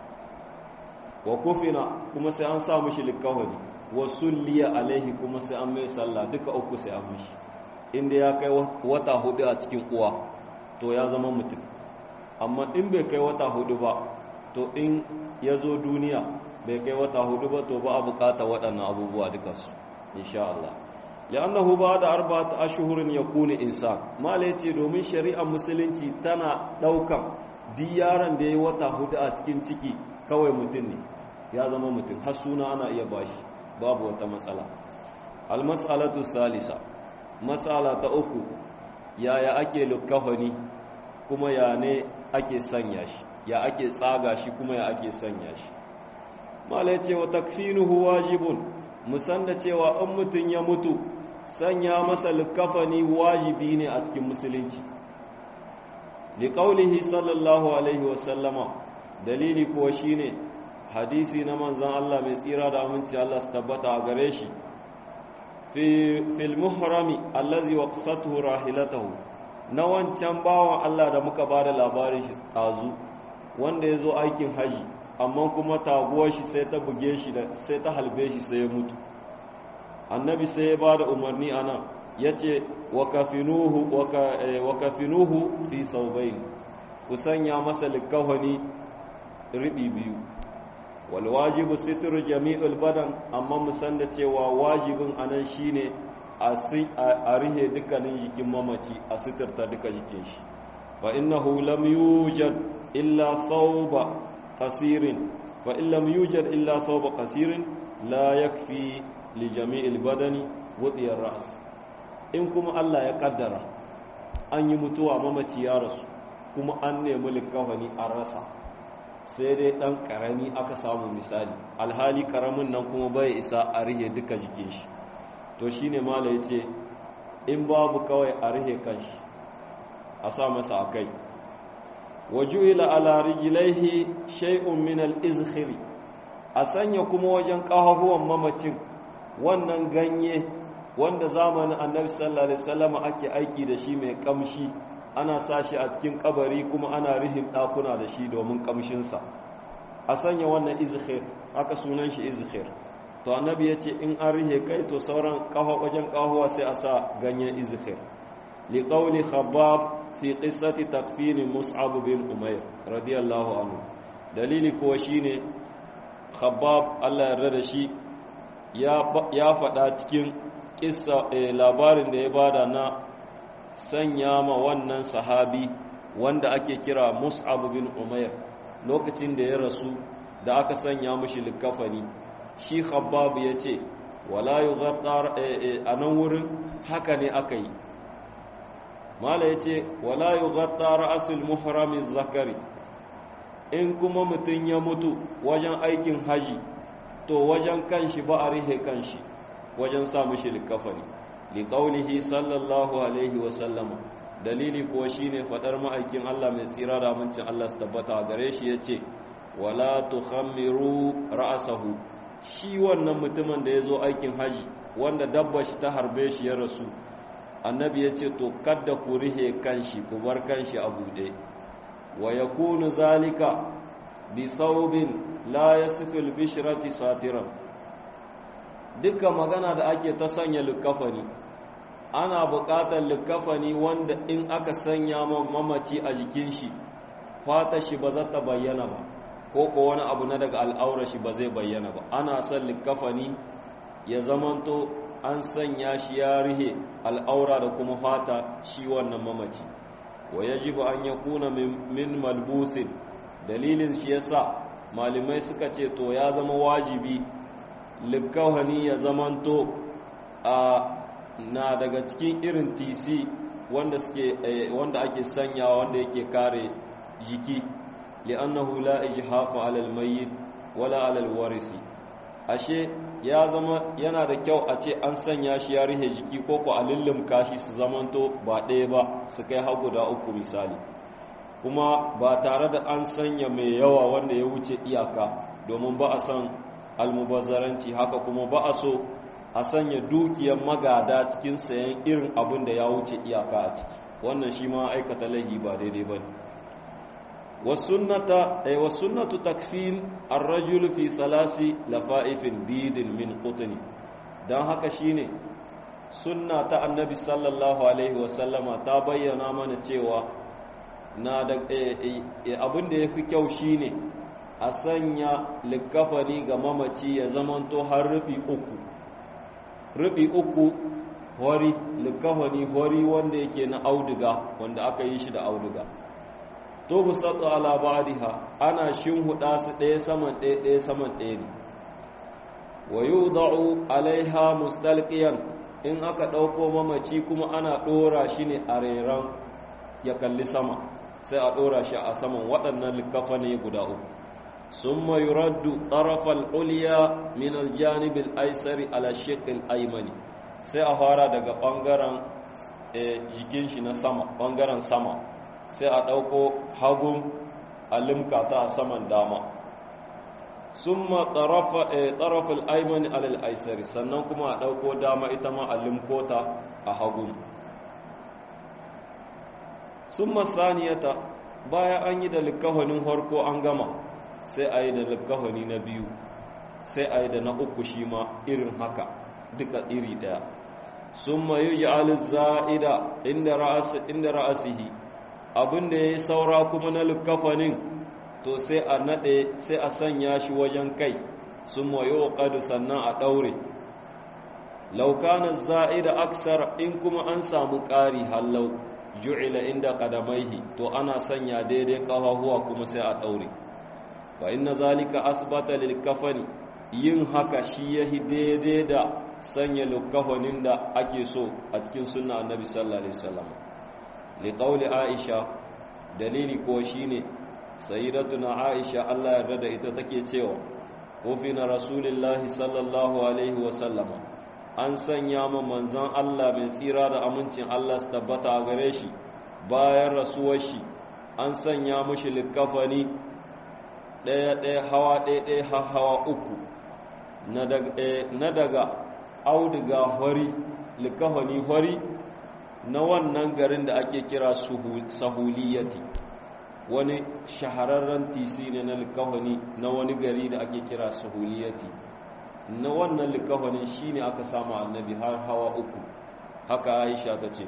S2: wa kufina kuma sai an sa mishi likawani wa sulliya alaihi kuma sai an mai sallah duka uku sai an mishi in dai ya kai wata hudu a cikin uwa to ya zama mutum amma in bai kai wata hudu ba to in ya zo duniya bai kai wata hudu ba to ba a bukata waɗannan abubuwa dukansu insha Allah li'annahu ba'da arba'ati ashhurin yakunu insan mala yace domin shari'ar musulunci tana daukan duk yaron da yayi wata hudu a cikin ciki kawai mutum ne ya zama mutum har suna ana iya bashi babu wata matsala al-mas'alatu salisa mas'ala ta uku yaya ake lukafani kuma ya ne ake sanya shi ya ake tsaga shi kuma ya ake sanya shi mala yace wa takfinuhu wajibun musan da cewa in mutum ya mutu sanya masa likafani wajibi ne a cikin musulunci liƙaulihi sallallahu alaihi wasallama dalili kuwa shine hadisi na manzan Allah mai tsira da aminci Allah su tabbata a gare shi fil muhrami allazi waqsatuhu rahilatahu na wancan bawan Allah da muka bada labarin shi tsazu wanda ya zo aikin haji amma kuma taguwar shi sai ta buge shi da sai ta halbe shi sai ya mutu annabi sai ya ba da umarni a nan ya ce wa kafinuhu fi saubai ku sanya masa likawani riɓi biyu walwajibu sitir jami'ul badan amma musan da cewa wajibin a nan shi ne a rihe dukkanin jikin mamaci a sitirta duka jikin shi fa innahu lam yujad illa sauba qasirin fa in lam yujad illa sauba qasirin la yakfi li jami'il badani wudiyar ras in kuma Allah ya kaddara an yi mutuwa mamaci ya rasu kuma an nemi likafani an rasa sai dai dan karami aka samu misali alhali karamin nan kuma bai isa a rihe duka jikin shi to shine mala yace in babu kawai a rihe kanshi a sa masa akai wajuila ala rijlaihi shay'un min al-izkhiri a sanya kuma wajen kafafuwan mamacin wannan ganye wanda zamanin annabi sallallahu alaihi wasallam ake aiki da shi mai kamshi ana sa shi a cikin kabari kuma ana rihin dakuna da shi domin kamshinsa a sanya wannan izkhir haka sunan shi izkhir to annabi ya ce in an rihe kai to sauran kafa wajen kahuwa sai a sa ganyen izkhir li qawli khabbab fi qissati takfini mus'ab bin umayr radiyallahu anhu dalili kuwa shine khabbab Allah ya yarda da shi ya faɗa cikin kissa labarin da ya bada na sanya ma wannan sahabi wanda ake kira mus'ab bin umair lokacin da ya rasu da aka sanya mushi likafani shi khabbab ya ce wala yughattar a nan wurin haka ne aka yi mala ya ce wala yughattar asul muhramin zakari in kuma mutum ya mutu wajen aikin haji to wajen kanshi ba a rihe kanshi wajen sa mushi likafani liqaulihi sallallahu alaihi wa sallama dalili kuwa shine fadar ma'aikin Allah mai tsira da amincin Allah su tabbata gare shi yace wala tukhammiru ra'sahu shi wannan mutumin da yazo aikin haji wanda dabba shi ta harbe shi ya rasu annabi yace to kadda ku rihe kanshi ku bar kanshi a bude wa yakunu zalika bi thawbin la yasfil bishrati satiran dukkan magana da ake ta sanya likafani ana buƙatar likafani wanda in aka sanya mamaci a jikin shi fata shi ba za ta bayyana ba ko ko wani abu na daga al'aura shi ba zai bayyana ba ana son likafani ya zamanto an sanya shi ya rihe al'aura da kuma fata shi wannan mamaci wa yajibu an yakuna min malbusin dalilin shi yasa malamai suka ce to ya zama wajibi likafani ya zamanto a na daga cikin irin tc wanda suke wanda ake sanyawa wanda yake kare jiki li'annahu la ijhafa 'ala al-mayyit wala 'ala al-warisi ashe ya zama yana da kyau a ce an sanya shi ya rihe jiki ko ko a lullumka shi su zamanto ba ɗaya ba su kai har guda uku misali kuma ba tare da an sanya mai yawa wanda ya wuce iyaka domin ba a san almubazzaranci haka kuma ba a so a sanya dukiyar magada cikin sayan irin abin da ya wuce iyaka a ciki wannan shi ma aikata laihi ba daidai ba ne wasunnatu takfin arrajul fi salasi lafa'ifin bidin min qutni don haka shine sunna ta annabi sallallahu alaihi wasallama ta bayyana mana cewa na da abin da ya fi kyau shine a sanya likafani ga mamaci ya zamanto har rufi uku rufi uku hori likafani hori wanda yake na auduga wanda aka yi shi da auduga to busatu ala ba'diha ana shinhuda su ɗaya saman ɗaya ɗaya saman ɗaya ne wa yudau alaiha mustalqiyan in aka ɗauko mamaci kuma ana ɗora shi ne a reran ya kalli sama sai a ɗora shi a saman waɗannan likafani guda uku ثم يرد طرف العليا من الجانب الايسر على الشق الايمن sai a fara daga bangaren jikin shi na sama bangaren sama sai a dauko hagun alimka ta a saman dama summa tarafa taraf al-ayman ala al-aysari sannan kuma a dauko dama ita ma alimkota a hagun summa saniyata baya an yi da likahonin harko an gama sai a yi da likahoni na biyu sai a yi da na uku shi ma irin haka duka iri daya sun mayu ji za'ida inda ra'asihi abinda ya yi saura kuma na likafanin to sai a naɗe sai a sanya shi wajen kai sun mayu ƙadu sannan a ɗaure laukanar za'ida aksar in kuma an samu ƙari hallau ju'ila inda ƙadamaihi to ana sanya daidai ƙafafuwa kuma sai a ɗaure fa inna zalika asbata lil kafani yin haka shi yahi daidai da sanya lukafanin da ake so a cikin sunna annabi sallallahu alaihi wasallam li qawli aisha dalili ko shine sayyidatuna aisha Allah ya da ita take cewa kofina rasulullahi sallallahu alaihi wasallama an sanya ma manzon Allah mai tsira da amincin Allah su tabbata a gare shi bayan rasuwar shi an sanya mushi likafani ɗaya-ɗaya hawa ɗaya-ɗaya hawa uku na daga auduga hori likahoni hori na wannan garin da ake kira sahuliyati wani shahararren tisi ne na likahoni na wani gari da ake kira sahuliyati na wannan likahonin shi ne aka samu annabi har hawa uku haka aisha ta ce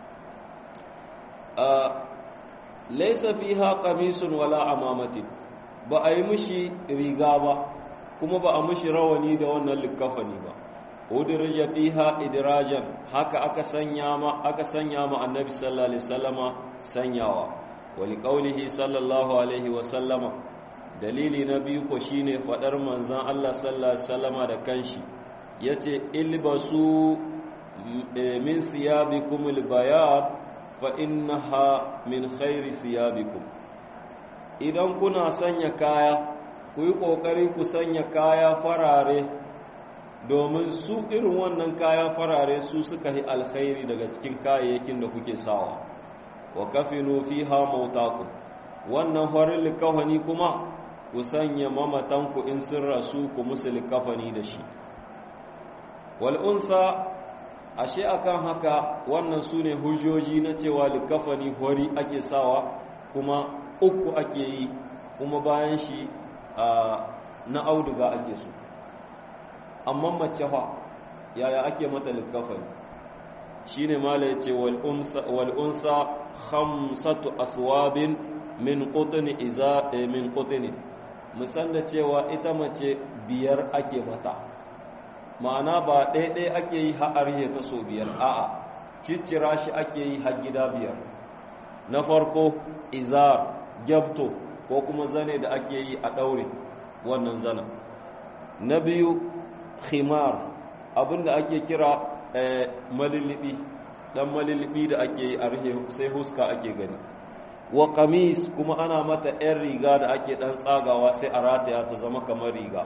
S2: laisa fiha qamisun wala amamatin ba a yi mishi riga ba kuma ba a mishi rawani da wannan likafani ba udirja fiha idrajan haka aka sanya ma aka sanya ma annabi sallallahu alaihi wasallama sanyawa wali qaulihi sallallahu alaihi wasallama dalili na biyu ko shine fadar manzon Allah sallallahu alaihi wasallama da kanshi yace ilbasu min thiyabikum albayad fa innaha min khairi thiyabikum idan kuna sanya kaya ku yi ƙoƙari ku sanya kaya farare domin su irin wannan kaya farare su suka yi alkhairi daga cikin kayayyakin da kuke sawa wa kafinu fiha mautaku wannan horin likafani kuma ku sanya mamatanku in sun rasu ku musu likafani da shi wal'unsa ashe akan haka wannan su ne hujjoji na cewa likafani hori ake sawa kuma uku ake yi kuma bayan shi na auduga ake so amma mace fa yaya ake mata likafani shine mala yace wal unsa wal unsa khamsatu aswabin min qutni iza min qutni musan da cewa ita mace biyar ake mata ma'ana ba ɗaiɗai ake yi ha'arye ta so biyar a'a ciccira shi ake yi har gida biyar na farko izar gyabto ko kuma zane da ake yi a ɗaure wannan zana na biyu khimar abinda ake kira malilibi dan malilibi da ake yi a rihe sai huska ake gani wa kamis kuma ana mata 'yan riga da ake dan tsagawa sai a rataya ta zama kamar riga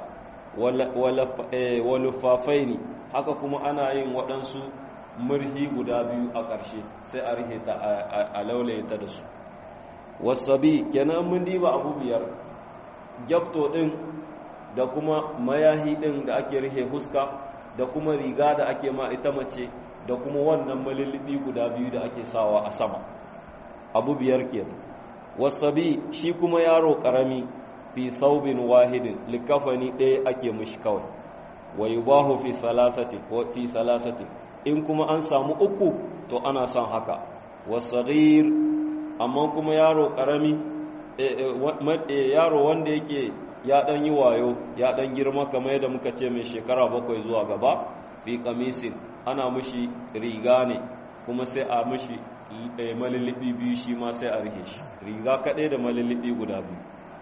S2: walufafai ne haka kuma ana yin waɗansu murhi guda biyu a ƙarshe sai a rihe ta a laulaye ta da su wasabi kenan mun diba abu biyar gyafto ɗin da kuma mayahi ɗin da ake rihe huska da kuma riga da ake ma ita mace da kuma wannan malilibi guda biyu da ake sawa a sama abu biyar kenan wasabi shi kuma yaro ƙarami fi saubin wahidin likafani ɗaya ake mushi kawai wa yubahu fi salasati ko fi salasati in kuma an samu uku to ana son haka wasaghir amma kuma yaro karami yaro wanda yake ya dan yi wayo ya dan girma kamar yadda muka ce mai shekara bakwai zuwa gaba fi kamisin ana mushi riga ne kuma sai a mushi malilibi biyu shi ma sai a rike shi riga kaɗai da malilibi guda biyu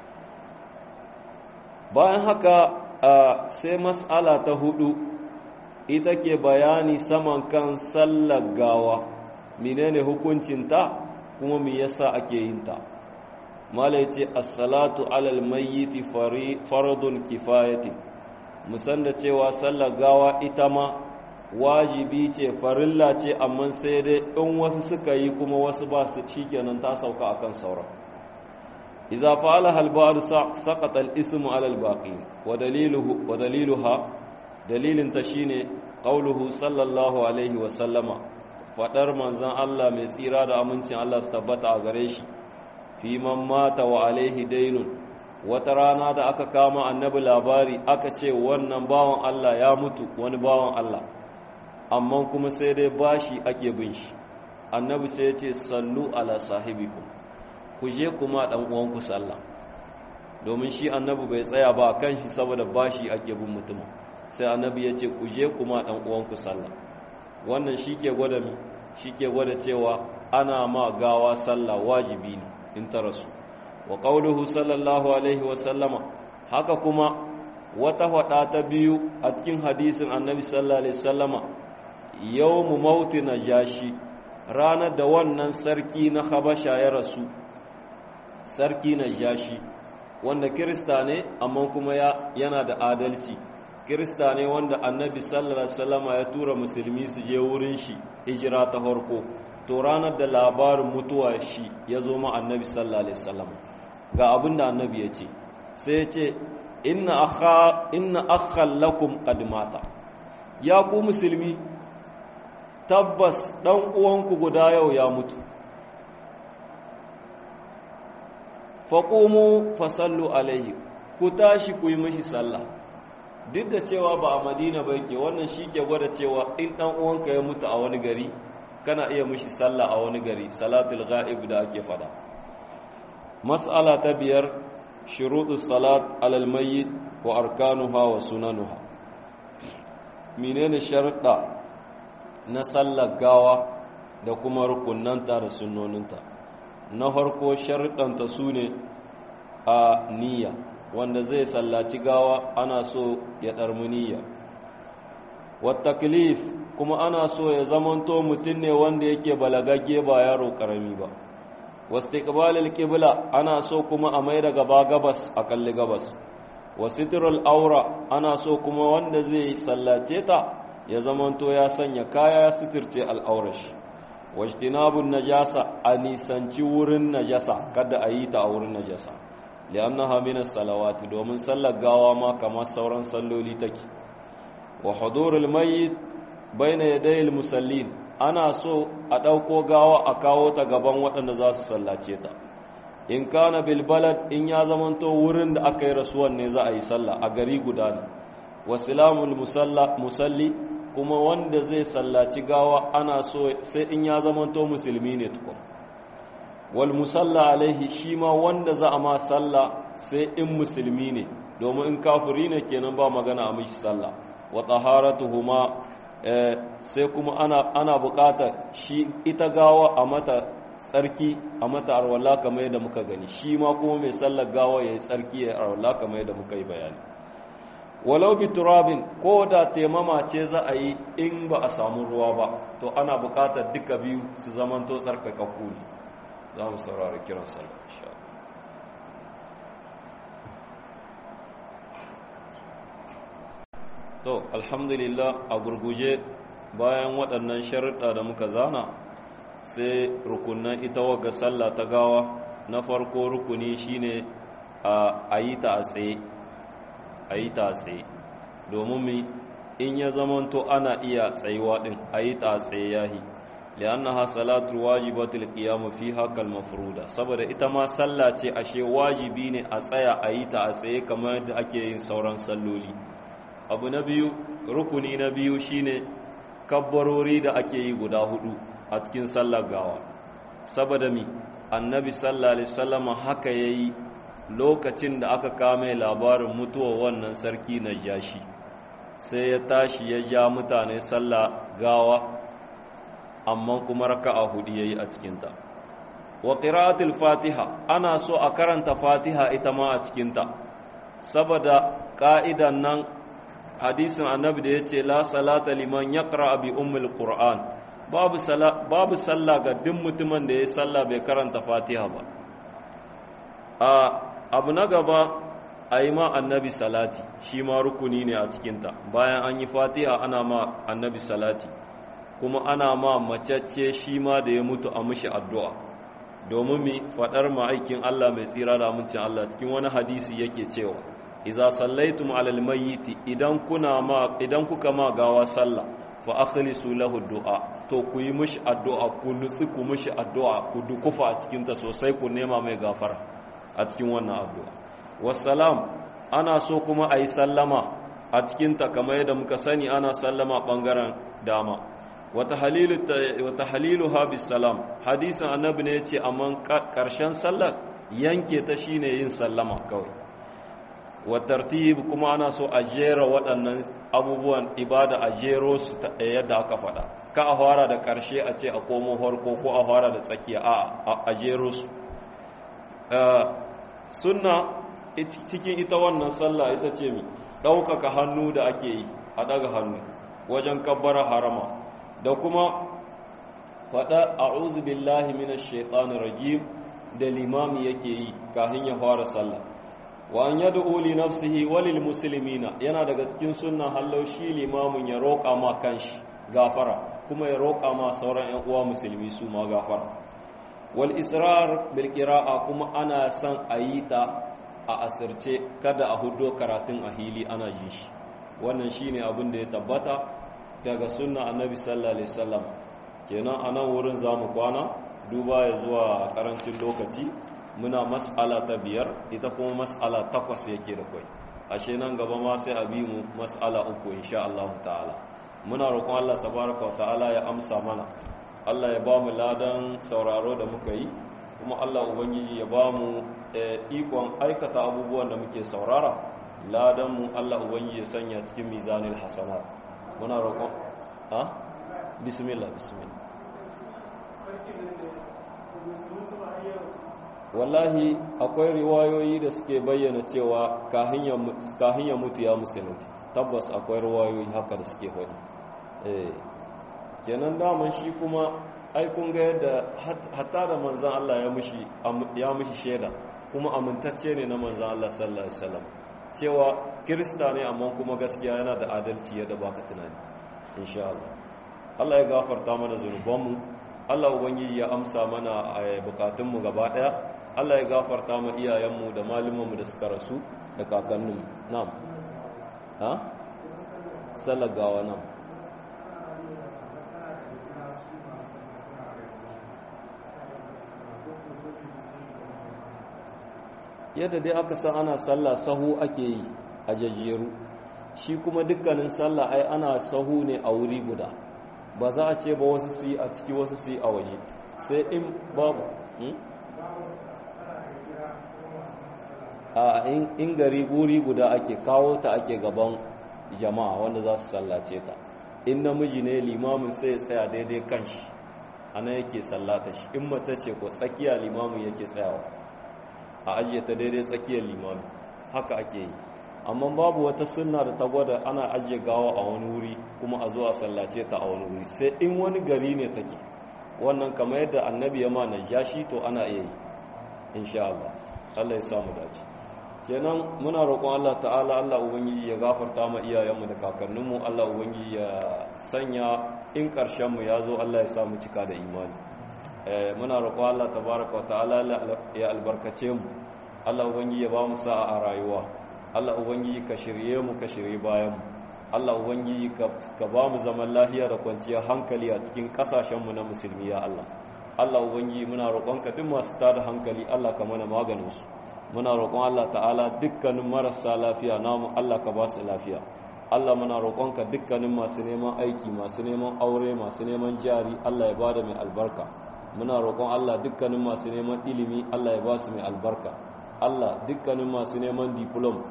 S2: bayan haka sai mas'ala ta hudu ita ke bayani saman kan sallar gawa menene hukuncinta kuma me yasa ake yin ta malai ce as-salatu alal mayyiti faradun kifayati musan da cewa sallar gawa ita ma wajibi ce farilla ce amma sai dai in wasu suka yi kuma wasu ba su shikenan ta sauka akan sauran إذا فعلها البعض سقط الاسم على الباقي ودليله ودليلها دليل تشيني قوله صلى الله عليه وسلم fadar manzon Allah mai tsira da amincin Allah su tabbata a gare shi fi man mata wa alaihi dainun wata rana da aka kama annabi labari aka ce wannan bawan Allah ya mutu wani bawan Allah amma kuma sai dai bashi ake bin shi annabi sai ya ce sallu ala sahibikum ku je kuma dan uwanku sallah domin shi annabi bai tsaya ba kan shi saboda bashi ake bin mutum sai annabi ya ce ku je kuma dan uwanku sallah wannan shike gwada mi shike gwada cewa ana ma gawa sallah wajibi ne in ta rasu wa qauluhu sallallahu alaihi wa sallama haka kuma wata fada ta biyu a cikin hadisin annabi sallallahu alaihi wasallama yawmu mauti najashi ranar da wannan sarki na habasha ya rasu sarki na jashi wanda kirista ne amma kuma yana da adalci kirista ne wanda annabi sallallahu alaihi wasallam ya tura musulmi su je wurin shi hijira ta farko to ranar da labarin mutuwa shi ya zo ma annabi sallallahu alaihi wasallam ga abin da annabi ya ce sai ya ce inna akha inna akhal lakum qad mata ya ku musulmi tabbas dan uwanku guda yau ya mutu faƙumu fasallu alaihi ku tashi ku yi mashi sallah duk da cewa ba a madina ba ke wannan shi ke gwada cewa in ɗan uwanka ya mutu a wani gari kana iya mashi sallah a wani gari salatul ga'ib da ake fada mas'ala ta biyar shuruɗu salat alal mayyit wa arkanuha wa sunanuha menene sharuɗa na sallar gawa da kuma rukunanta da sunnoninta na farko sharuɗanta su ne a niyya wanda zai sallaci gawa ana so ya ɗarmi niyya wattaklif kuma ana so ya zamanto mutum ne wanda yake balagagge ba yaro ƙarami ba wastiqbalil qibla ana so kuma a mai da gaba gabas a kalli gabas wasitrul aura ana so kuma wanda zai sallace ta ya zamanto ya sanya kaya ya sitirce al'aurashi wajtinabun najasa a nisanci wurin najasa kada a yi ta a wurin najasa li'annaha min as-salawati domin sallar gawa ma kamar sauran salloli take wa hudurul mayyit baina yadayil musallin ana so a dauko gawa a kawo ta gaban waɗanda za su sallace ta in kana bil balad in ya zamanto wurin da aka yi rasuwan ne za a yi sallah a gari guda ne wasilamul musalli kuma wanda zai sallaci gawa ana so sai in ya zamanto musulmi ne tukun wal musalla alaihi shi ma wanda za a ma salla sai in musulmi ne domin in kafiri ne kenan ba magana a mishi salla wa taharatuhuma sai kuma ana ana bukata shi ita gawa a mata tsarki a mata arwala kamar yadda muka gani shi ma kuma mai sallar gawa ya yi tsarki ya arwala kamar yadda muka yi bayani walau bi turabin ko da taimama ce za a yi in ba a samu ruwa ba to ana bukatar duka biyu su zamanto tsarkakakku ne za mu saurari kiran sallar insha to alhamdulillah a gurguje bayan waɗannan sharuɗa da muka zana sai rukunan ita waga sallah ta gawa na farko rukuni shine a yi ta a tsaye a yi ta a tsaye domin mi in ya zamanto ana iya tsayuwa din a yi ta a tsaye yahi li'annaha salatu wajibatul qiyam fiha kal mafruda saboda ita ma sallah ce ashe wajibi ne a tsaya a yi ta a tsaye kamar yadda ake yin sauran salloli abu na biyu rukuni na biyu shine kabbarori da ake yi guda hudu a cikin sallar gawa saboda mi annabi sallallahu alaihi wasallam haka yayi lokacin da aka kame labarin mutuwar wannan sarki na jashi sai ya tashi ya ja mutane sallah gawa amma kuma raka'a hudu yayi a cikin ta wa qira'atul fatiha ana so a karanta fatiha ita ma a cikin ta saboda ka'idan nan hadisin annabi da yace la salata liman yaqra bi ummul qur'an babu babu sallah ga duk mutumin da ya sallah bai karanta fatiha ba a abu na gaba a yi ma annabi salati shi ma rukuni ne a cikinta bayan an yi fatiha ana ma annabi salati kuma ana ma macacce shi ma da ya mutu a mushi addu'a domin mi faɗar ma'aikin Allah mai tsira da amincin Allah cikin wani hadisi yake cewa iza sallaitum alal mayyiti idan kuna ma idan kuka ma gawa sallah fa akhlisu lahu du'a to ku yi mishi addu'a ku nutsi ku mishi addu'a ku dukufa a cikin ta sosai ku nema mai gafara a cikin wannan addu'a wassalam ana so kuma ayi sallama a cikin ta kamar yadda muka sani ana sallama bangaren dama wata halilu wata haliluha bis salam hadisin annabi ne yace amma karshen sallar yanke ta shine yin sallama kawai wa tartib kuma ana so a jera waɗannan abubuwan ibada a jero su yadda aka faɗa ka a fara da ƙarshe a ce a komo harko ko a fara da tsakiya a a jero su sunna cikin ita wannan sallah ita ce mi ɗaukaka hannu da ake yi a ɗaga hannu wajen kabbara harama da kuma faɗa a'udhu billahi minash shaitanir rajim da limami yake yi kafin ya fara sallah wa an yad'u li nafsihi wa lil muslimina yana daga cikin sunna hallau shi limamin ya roƙa ma kanshi gafara kuma ya roƙa ma sauran ƴan uwa musulmi su ma gafara wal israr bil qira'a kuma ana son a yi ta a asirce kada a hudo karatun a hili ana jin shi wannan shine abin da ya tabbata daga sunna annabi sallallahu alaihi wasallam kenan anan wurin zamu kwana duba ya zuwa karancin lokaci muna mas'ala ta biyar ita kuma mas'ala takwas yake da kai ashe nan gaba ma sai a bi mu mas'ala uku insha Allah ta'ala muna roƙon Allah tabaraka wa ta'ala ya amsa mana Allah ya ba mu ladan sauraro da muka yi kuma Allah ubangiji ya ba mu ikon aikata abubuwan da muke saurara ladan mu Allah ubangiji ya sanya cikin mizanil hasanat muna roƙon ha bismillah bismillah wallahi akwai riwayoyi da suke bayyana cewa kahin ya mutu ya musulunta tabbas akwai riwayoyi haka da suke faɗi eh kenan daman shi kuma ai kun ga yadda hatta da manzan Allah ya mushi ya mushi shaida kuma amintacce ne na manzan Allah sallallahu alaihi wasallam cewa kirista ne amma kuma gaskiya yana da adalci yadda baka tunani insha Allah Allah ya gafarta mana zunubanmu Allah ubangiji ya amsa mana bukatunmu gaba daya Allah ya gafarta mu iyayenmu da malumanmu da suka rasu da kakanninmu na'am ha sallar gawa nan yadda dai aka san ana sallah sahu ake yi a jajjeru shi kuma dukkanin sallah ai ana sahu ne a wuri guda ba za a ce ba wasu su yi a ciki wasu su yi a waje sai in babu a in gari guri guda ake kawo ta ake gaban jama'a wanda za su sallace ta in namiji ne limamin sai ya tsaya daidai kan shi ana yake sallata shi in mata ce ko tsakiya limamin yake tsayawa a ajiye ta daidai tsakiyar limamin haka ake yi amma babu wata sunna da ta gwada ana ajiye gawa a wani wuri kuma a zo a sallace ta a wani wuri sai in wani gari ne take wannan kamar yadda annabi ya ma najashi to ana iya yi insha Allah Allah ya samu dace kenan muna roƙon Allah ta'ala Allah ubangiji ya gafarta ma iyayenmu da kakanninmu Allah ubangiji ya sanya in ƙarshen mu yazo Allah ya samu cika da imani eh muna roƙon Allah tabaraka wa ta'ala ya albarkace mu Allah ubangiji ya ba mu sa'a a rayuwa Allah ubangiji ka shirye mu ka shirye bayan mu Allah ubangiji ka ba mu zaman lafiya da kwanciyar hankali a cikin kasashen mu na musulmi ya Allah Allah ubangiji muna roƙonka duk masu tada hankali Allah ka mana maganin su muna roƙon Allah ta'ala dukkanin marasa lafiya namu Allah ka ba su lafiya Allah muna roƙonka dukkanin masu neman aiki masu neman aure masu neman jari Allah ya bada mai albarka muna roƙon Allah dukkanin masu neman ilimi Allah ya ba su mai albarka Allah dukkanin masu neman diplom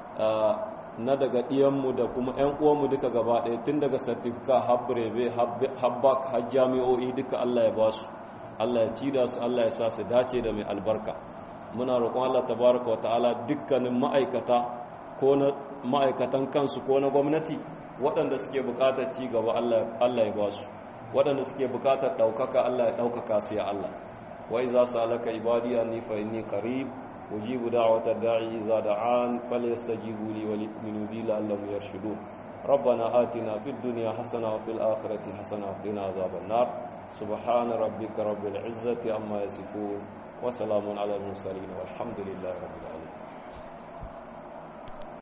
S2: na daga ɗiyanmu da kuma 'yan uwanmu duka gaba ɗaya tun daga sartifika habbrebe habbak har jami'o'i duka Allah ya ba su Allah ya ci da su Allah ya sa su dace da mai albarka muna roƙon Allah tabaraka wa ta'ala dukkanin ma'aikata ko na ma'aikatan kansu ko na gwamnati waɗanda suke buƙatar ci gaba Allah ya ba su waɗanda suke buƙatar ɗaukaka Allah ya ɗaukaka su ya Allah wa iza salaka ibadi anni fa inni qarib ujibu da'wata da'i iza da'an falyastajibu li wa yu'minu bi la'allahum yarshudun ربنا آتنا في الدنيا حسنة وفي الآخرة حسنة وقنا عذاب النار سبحان ربك رب العزة عما يصفون وسلام على المرسلين والحمد لله رب العالمين